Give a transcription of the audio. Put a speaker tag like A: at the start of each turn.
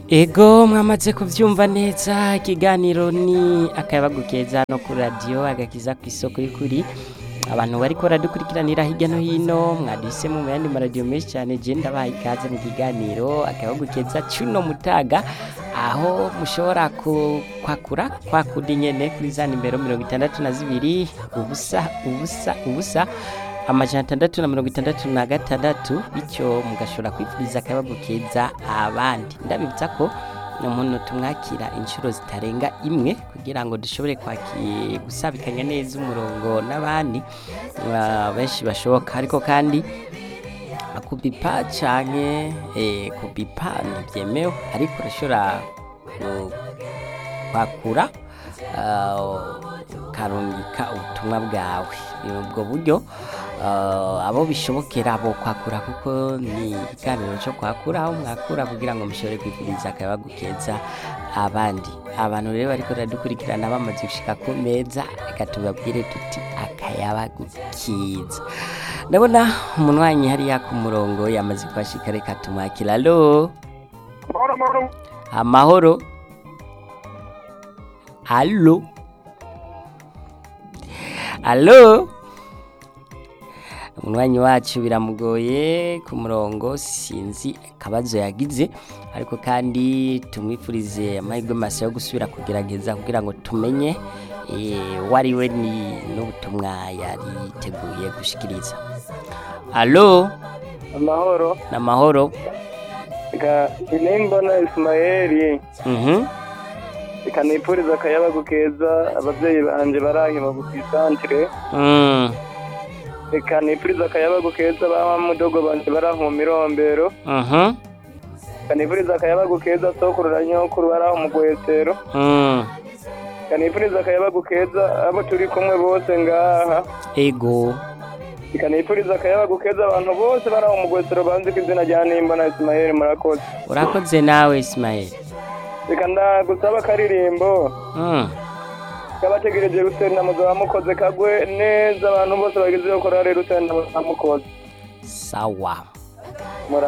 A: ego mwamaze kubyumva neza ikiganiro ni akayabagu keza no kuri radiyo agakiza ku isoko y'ukuri abantu bari baradukurikiranira hirya no hino mwaduhisemo mu yandi maradiyo menshi cyane genda baha ikaze mu kiganiro akayabagu keza cy'uno mutaga aho mushobora ku- kwakura kwakudi nyene kuri za nimero mirongo itandatu na zibiri ubusa ubusa ubusa amajana atandatu na mirongo itandatu na gatandatu bityo mugashobora kwifuriza akayabagu keza abandi ndabibutsa ko ni umuntu tumwakira inshuro zitarenga imwe kugira ngo dushobore kwaki gusabikanya neza umurongo n'abandi ah, benshi bashoboka ariko kandi kubipa canke eh, kubipa ntibyemewe ariko urashobora ku- kwakura ah, ukarungika ubutumwa bwawe ni ubwo buryo ah, abo bishobokera bo kwakura kuko ni ikiganiro cyo kwakura aho mwakura kugira ngo mushobore kwifuriza akayabagu keza abandi abantu rero bariko baradukurikirana bamaze gushika ku meza reka tubabwire tuti akayabagu kiza ndabona umunywanyi hariya ku murongo yamaze kuhashika reka tumwakira alo
B: Mahoro mahoro
A: amahoro alo alo umunywanyi wacu biramugoye ku murongo sinzi akabazo yagize ariko kandi tumwifurize amahirwe masa yo gusubira kugerageza kugira ngo tumenye eh, uwo ari we ni n'ubutumwa yari yiteguye gushikiriza alo
B: amahoro
A: ni amahoro
B: reka inimbona isimayeli
A: mhm
B: reka nipfuriza akayabagu keza ababyeyi banje barahima ku isantire
A: mm
B: reka nipfuriza akayabagu keza ba mudogo banje baraho mu mirombero
A: mhm
B: reka nipfuriza akayabagu keza sokuru na nyokuru baraho mu gwesero
A: mm
B: reka nipfuriza akayabagu keza abo turi kumwe bose ngaha
A: ego
B: reka nipfuriza akayabagu keza abantu bose baraho mu gwesero banzi ku izina rya nimbona isimayeli murakoze
A: urakoze nawe Ismael
B: reka ndagusaba akaririmbo
A: mm
B: kabategereje rusenda muzaba mukoze kagwe neza abantu bose bagize yo korari rusenda muzaba mukoze
A: sawa